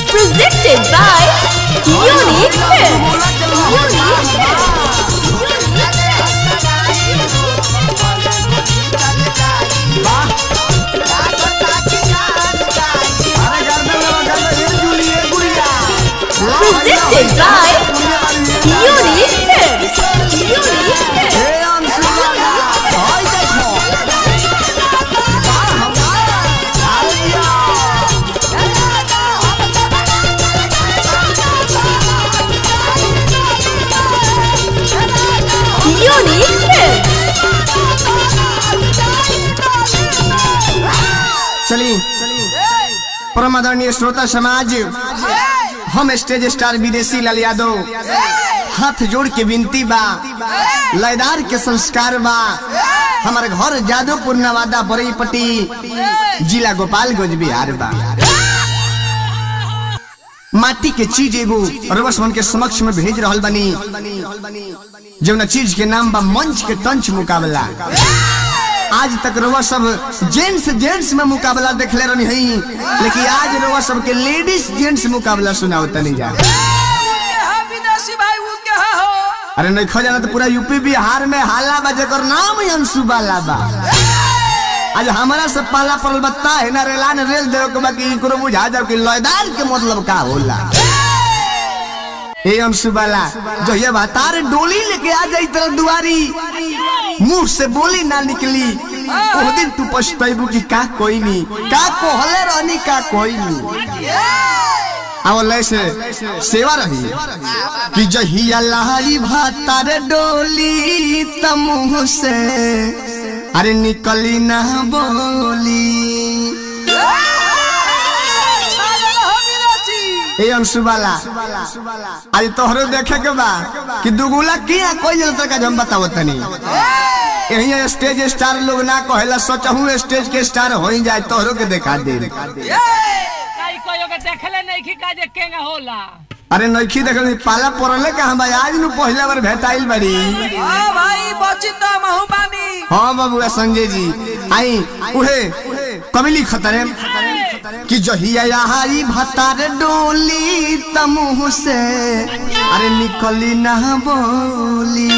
Presented by Unique Films. Unique Films. अरे गर्दन लगा गर्दन ये जूली ये गुड़िया Presented by Unique Films. Unique Films. हे अंशु वाला हाय देखो वाह वाह आलिया Unique Films. चली परम आदरणीय श्रोता समाज हम स्टेज स्टार विदेशी लाल यादव हाथ जोड़ के विनती बा लयदार के संस्कार बा हमारे घर जादवपुर नवादा बरईपट्टी जिला गोपालगंज बिहार बा माटी के चीज एगो रवस मन के समक्ष में भेज रहल बनी जौन चीज के नाम बा मंच के टंच मुकाबला आज तक रोवा सब जेंट्स जेंट्स में मुकाबला देखले रहनी हई लेकिन आज रोवा सब के लेडीज जेंट्स मुकाबला सुनावता नहीं जा विदेशी भाई वो क्या हो अरे नहीं खो जाना तो पूरा यूपी बिहार में हाला बा जेकर नाम ही अंशु बाला बा आज हमारा से पाला पड़ल बत्ता है ना रेलान रेल देवे के बाकी इकरो बुझा जाओ कि लयदार के मतलब का होला ए अंशु बाला जो ये बतार डोली लेके आ जाई तेरा दुआरी मुंह से बोली ना निकली वो दिन तू पछताइबू कि का कोई नहीं का कोहले रहनी का कोई नहीं आवले से सेवा रही कि जहिया लहरी भातार डोली तमुह से अरे निकली ना बोली ए अंशुबाला आज तोहरो देखे के बा कि दुगुला किया कोई जल तक हम बताओ तनी यही स्टेज स्टार लोग ना कहेला सोचहू स्टेज के स्टार हो ही जाए तोहरो के देखा दे कई कोयो के देखले नहीं कि का जे केंगा होला अरे नइखी देखल पाला पड़ले का हम आज नु पहला बार भेटाइल बड़ी हां भाई बची तो महू बानी हाँ बाबू संजय जी आई उहे कबिली खतरे कि जहिया आई भतार डोली तमुह से अरे निकली ना बोली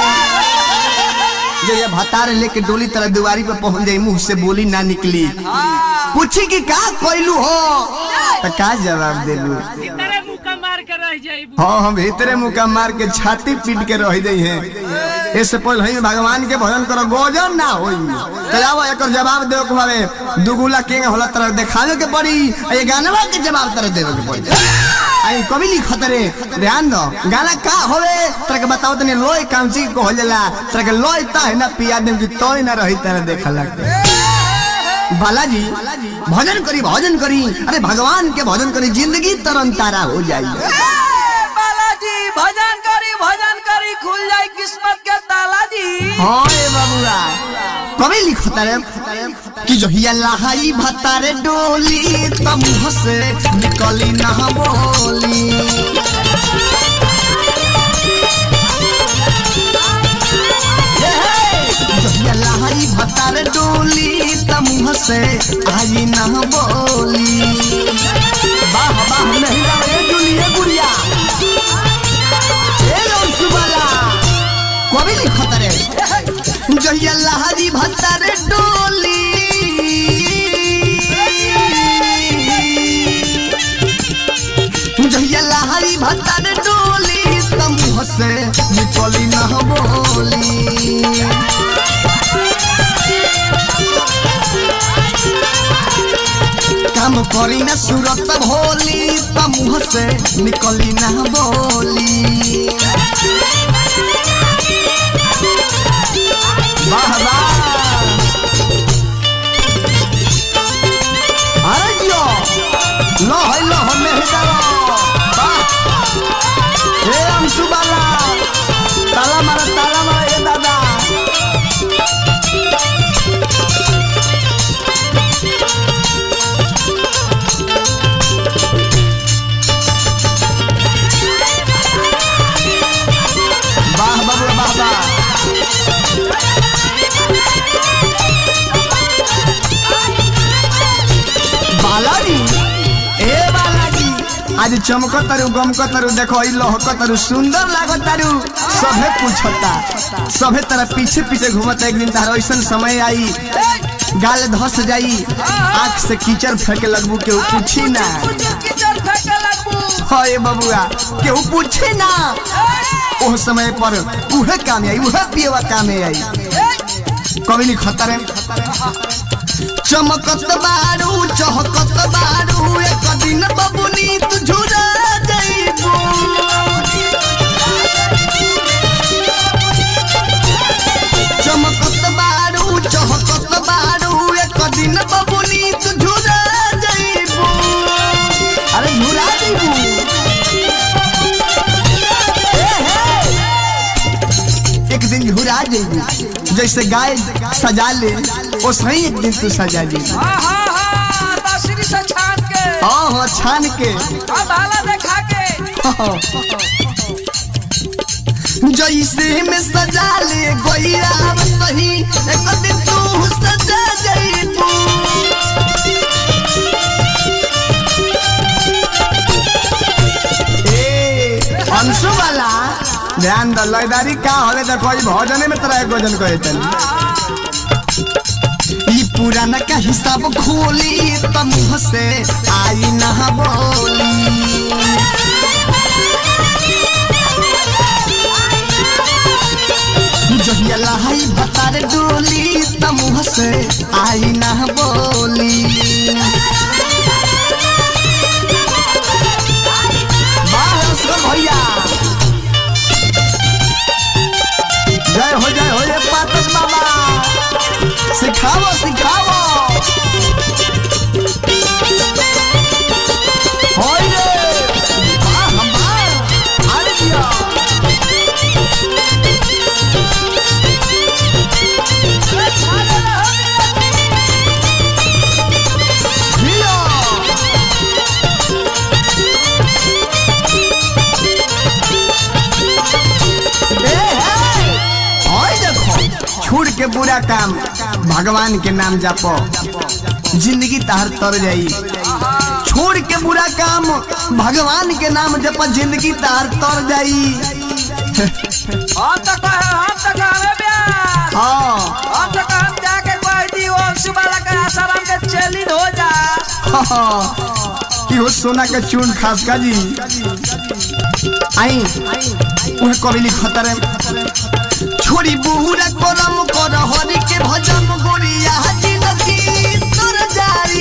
जो ये भतार लेके डोली तरह दुआरी पे पहुंच जाई मुंह से बोली ना निकली पूछी कि का कोइलू हो तो का जवाब देबू तेरे मुंह का मार के रह जाई हाँ हम भीतरे मुका मार के छाती पीट के रह जाई है इससे पहले ही भगवान के भजन करो गोजन ना होई तो जाओ एक जवाब देव के भावे दुगुला के होला तरह दिखावे के पड़ी आ ये गानवा के जवाब तरह देवे के पड़ी आई कभी लिखत रे ध्यान दो गाना का होवे तरह के बताओ तने लोय कांची को हो जाला तरह के लोय ता है ना पिया देव की तोय ना रही तरह देखला के बालाजी भजन करी भजन करी अरे भगवान के भजन करी जिंदगी तरन तारा हो जाई बालाजी भजन करी भजन करी खुल जाई किस्मत के ताला जी हाँ ए बाबूरा कभी लिखता रे कि जो हिया लहाई भतारे डोली तम हसे निकली ना बोली ये हे, जो हिया लहाई भतारे डोली तम हसे आई ना बोली वाह वाह नहीं रे जुलिए गुड़िया ए लौसुबाला कभी लिखत रे जहिया लहरी भत्तर डोली जहिया लहरी भत्तर डोली तम से निकली न बोली काम करी न सूरत भोली तम से निकली न बोली वाह वाह अरे जियो लो है लो हमें हिदारो वाह हे अंशु बाला ताला मारा ताला मारा ये दादा आज चमक तारू गमक तारू देखो ई लहक तारू सुंदर लागो तारू सभे पूछता सभे तरह पीछे पीछे घूमता एक दिन तार ऐसा समय आई गाल धस जाई आंख से कीचड़ फेंके लगबू केहू पूछी ना कीचड़ फेंके लगबू हाय बबुआ केहू पूछी ना ओह समय पर उहे काम आई उहे पियवा काम आई कभी नहीं खतर चमकत बारू चहकत बारू एक दिन बबुनी तू झुरा जाइबू चमकत बारू चहकत बारू एक दिन बबुनी तू झुरा जाइबू अरे झुरा जाइबू एक दिन घुरा जाइबू जैसे गाय सजा ले वो सही एक दिन तू सजा जाइबू हाँ हाँ हाँ बांसुरी से छान के हाँ हाँ छान के अब भाला देखा के जैसे में सजा ले गोइया सही एक दिन तू सजा जाइबू ए अंशु वाला ध्यान द लयदारी का हवे देखो ई भजने में तरह भोजन करे चल ई पुराना का हिसाब खोली त मुंह से आई ना बोली जहिया लहाई भतार डोली त मुंह से आई ना बोली वाह असगर भैया जय हो जय हो ये पातक बाबा सिखाओ सिखाओ होय रे वाह वाह अरे दिया जियो ए, हे! ओए देखो छोड़ के बुरा काम भगवान के नाम जापो जिंदगी तार तर जाई छोड़ के बुरा काम भगवान के नाम जप जिंदगी तार तर जाई हम तो कहे हम तो कहे ब्याह हाँ हम तो कहे हम जाके कह दी वो अंशु वाला के आसाराम के चेलिन हो जा हाँ, इहो सोना के चून खास का जी आई उहे कबिली खतर छोड़ी बुहुरा करम कर हरि के भजन गोरिया जिंदगी तर जारी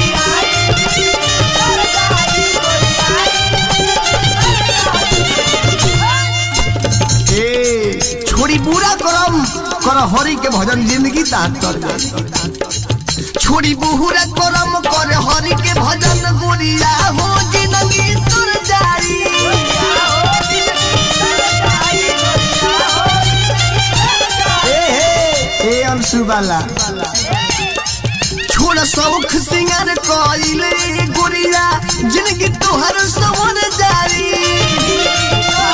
ए छोड़ी बुरा करम कर हरि के भजन जिंदगी तार तर जाई छोड़ी बुहुरा करम कर हरि के भजन गोरिया हो जिंदगी तर जाई ए हे ए अंशु वाला छोड़ शौख सिंगार कइले गोरिया जिंदगी तोहर सवर जाई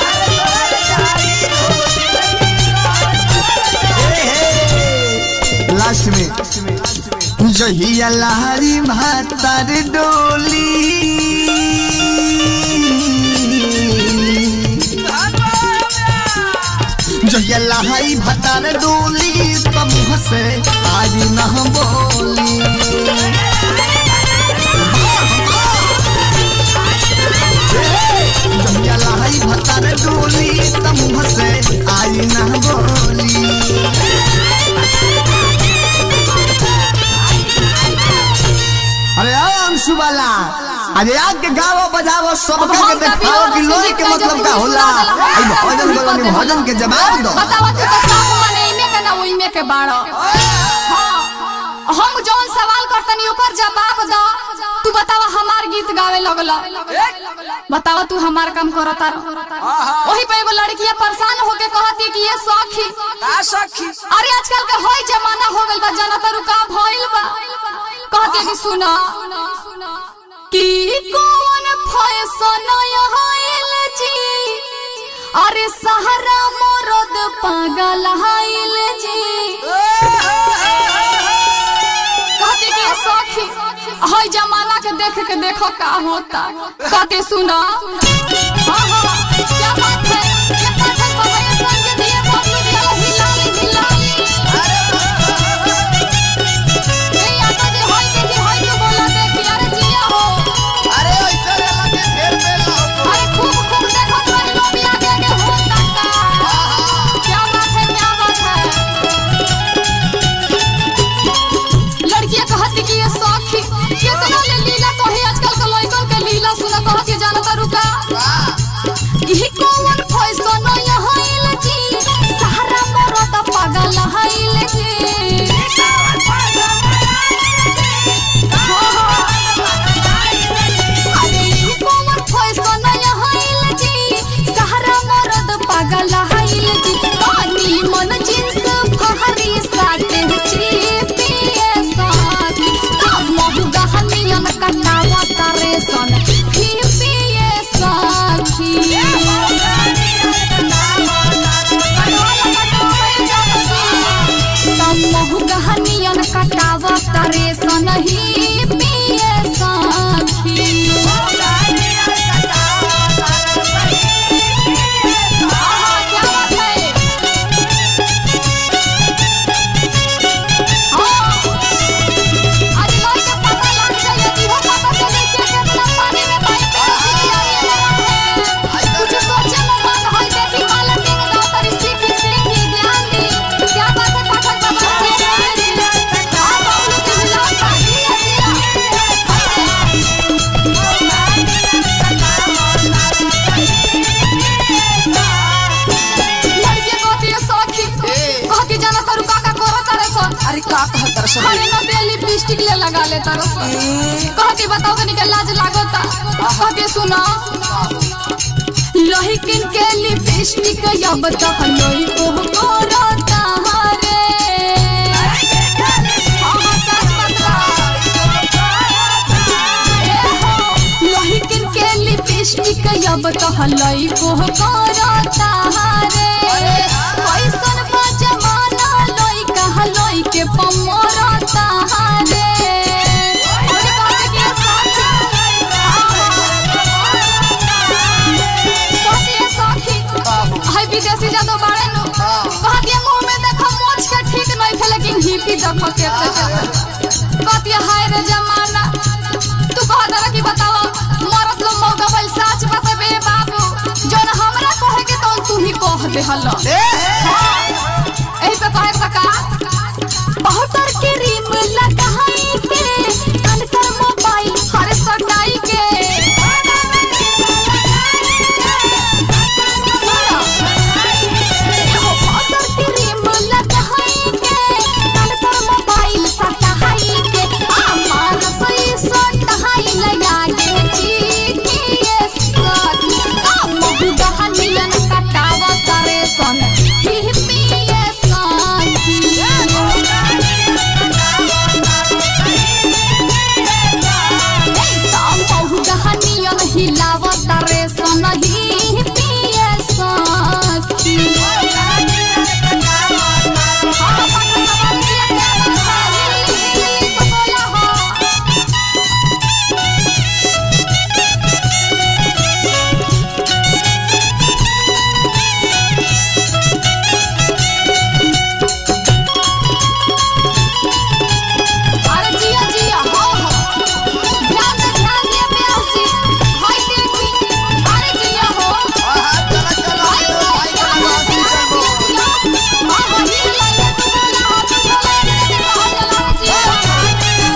लास्ट में जहिया लहरी भातर डोली जहिया लहरी भातर डोली तब से आज न बोली जहिया लहरी भातर डोली तब से आज न बोली अरे आ अंशु वाला अरे आग के गावो बजावो सबका के देखाओ कि लोई के मतलब का होला आई भजन बोलनी भजन के जवाब दो बतावा तू तो सब मने इमे के ना ओइमे के बाड़ो हाँ, हम जौन सवाल करतनी ओकर जवाब दो तू बतावा हमार गीत गावे लगल बतावा तू हमार काम करता रह वही पे एगो लड़किया परेशान होके कहती कि ये सखी का सखी अरे आजकल के होई जमाना हो गइल बा जनता रुका भइल बा कहती कि सुना कि कौन फैशन आइल जी अरे सहारा मरद पागल आइल जी कहती कि सखी हई जमाना के देख के देखो का होता कहते सुना हाँ, हाँ, क्या बात है ये पाठक बाबा ये संग दिए बबलू जी वाला हिलाली हिलाली ए आता जे हई देखी हई के बोला देखी अरे जिया हो अरे ऐसा रहला के ढेर बेला हो अरे खूब खूब देखो तो इन लोग भी आगे आगे होता का क्या बात है क्या बात है लड़कियां कहती कि ये सौखी कितना ले लीला कही आजकल के लड़कन के लीला सुना कह के जानता रुका ई कौन फैशन यहाँ आइल जी सारा मरद पागल आइल जी हाँ, हाँ। अरे ई कौन फैशन यहाँ आइल जी सारा मरद पागल आइल जी पानी मन जींस फहरी साथे चिपिए साथ महु गहनियन कटावा तारे सन हिपिए साथी महु गहनियन कटावा तारे सन हिपिए साथी आहा, क्या बात है? हाँ। आज लोई के पता लग जाए, इहो पता चले कि केतना पानी में बाइक पे सिखियारी लगा है। कुछ सोचे में मन होई, देखी काला टिंग दो, तरी सीखी सीखी ध्यान दी। क्या बात है पाठक बाबा? हाँ, बबलू के हिलाता, जिया, जिया। लड़की कहती है सौखी, कहती जाना तारू काका करो तारे सन। अरे का कहत रसन खाली न दे लिपस्टिक ले लगा ले तारो सन। कहती बताओ कनी के लाज लागोता कहती सुनो लोही किन के लिपस्टिक अब तो लोही को करता हरे हाँ, हाँ, सच बतला। ए हो, लोही किन के लिपस्टिक अब तो लोही को करता हरे कैसन बा जमाना लोई कहा लोई के पमरता हरे अरे बात के साथी कहती साथी हाय विदेशी जादो बाड़े नु कहती मुंह में देखो मोछ के ठीक नहीं थे लेकिन हिपी देखो के कहती हाय रे जमाना तू कह दरा की बतावा मरत लोग मौका बल साच बताबे बाबू जोन हमरा कहे के तो तू ही कह दे हल्ला एही पे कहे सका बहुतर के रिम लगाई के कनकर मोबाइल हर सटाई के सुनो। एहो बहुतर के रिम लगाई के कनकर मोबाइल सटाई के आ मानस ई सटाई लगा के चीटिए सट आ महु दहनियन कटावा करे सन हिपिए हिलावता रे सन हिपिए सखी अरे जिया जिया हो हो ध्यान दे ध्यान दे प्यासी हाय देखी अरे जिया हो चला चला हाय हो भाई का बात नहीं करबो हां हो ही लागे तू बोला हो तू बोला हो चला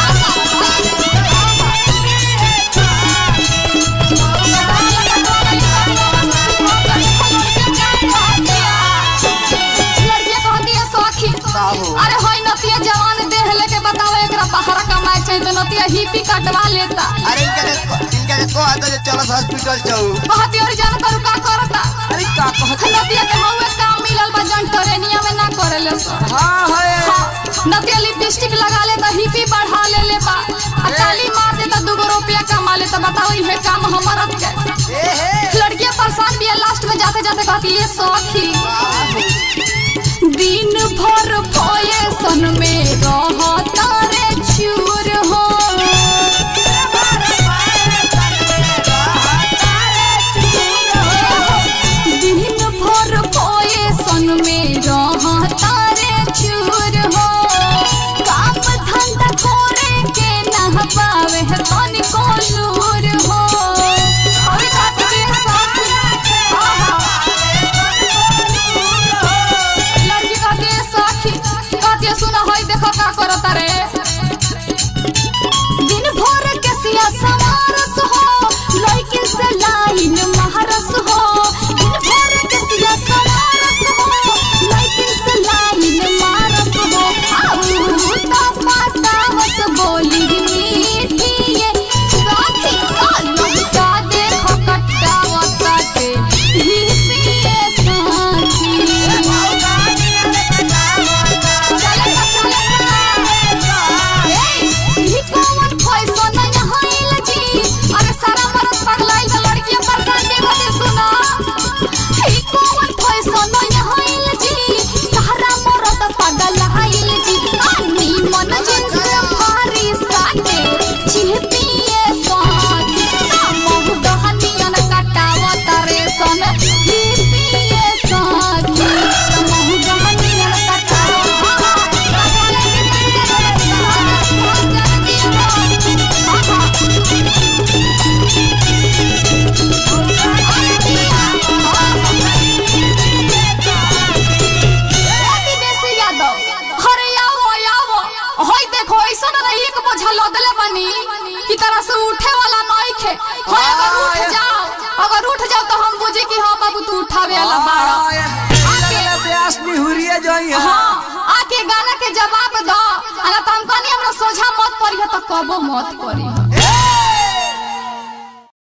लड़कियां कहती है सौखी साहू अरे होई नतिया जवान देह लेके बताओ एकरा पहाड़ा कमाए चाहिए तो नतिया हिपी कटवा लेता अरे इनके इनके को आता जे चलो हॉस्पिटल जाऊ कहती और जाना तारू का करता अरे का कहत नतिया के हउए काम मिलल बा जन टरेनिया में ना करेले सो हाँ है नतिया लिपस्टिक लगा ले तो हिपी बढ़ा ले ले बा आ ताली मार दे तो दूगो रुपया कमा ले तो बताओ इहे काम हमारा के ए हे लड़कियां परेशान भी है लास्ट में जाते जाते कहती ये सौखी दिन भर फॉयसन में रहता रे चूर हो अगर उठ जाओ तो हम बुझे कि हाँ बाबू तू उठावे वाला बाड़ा प्यास निहुरिए जोई है हाँ आके गाना के जवाब दो अगर तुम कहनी हमरा सोझा मत पड़ी तो कबो मत पड़ी